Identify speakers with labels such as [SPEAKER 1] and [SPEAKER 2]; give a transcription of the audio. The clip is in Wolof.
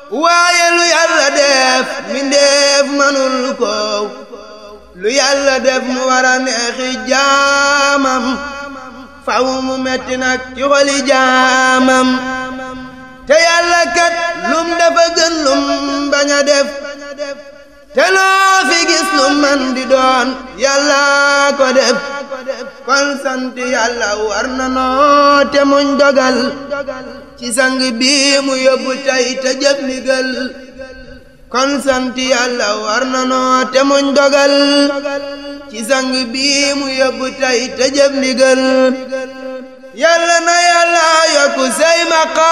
[SPEAKER 1] waaye lu yàlla def mbindeef manul ko lu yàlla def mu war a neexi jaamam faw mu metti nag ci xoli jaamam te yàlla kat lum dafa gën lum bañ a def te loo fi gis lu man di doon yàlla ko def kon sant yàlla war na noo te muñ dogal ci sang bi mu yóbbu tey te jëf ndigal kon sant yàlla war na noo te muñ dogal ci sang bi mu yóbbu tey te jëf ndigal yàlla na yàlla yokku say maqaam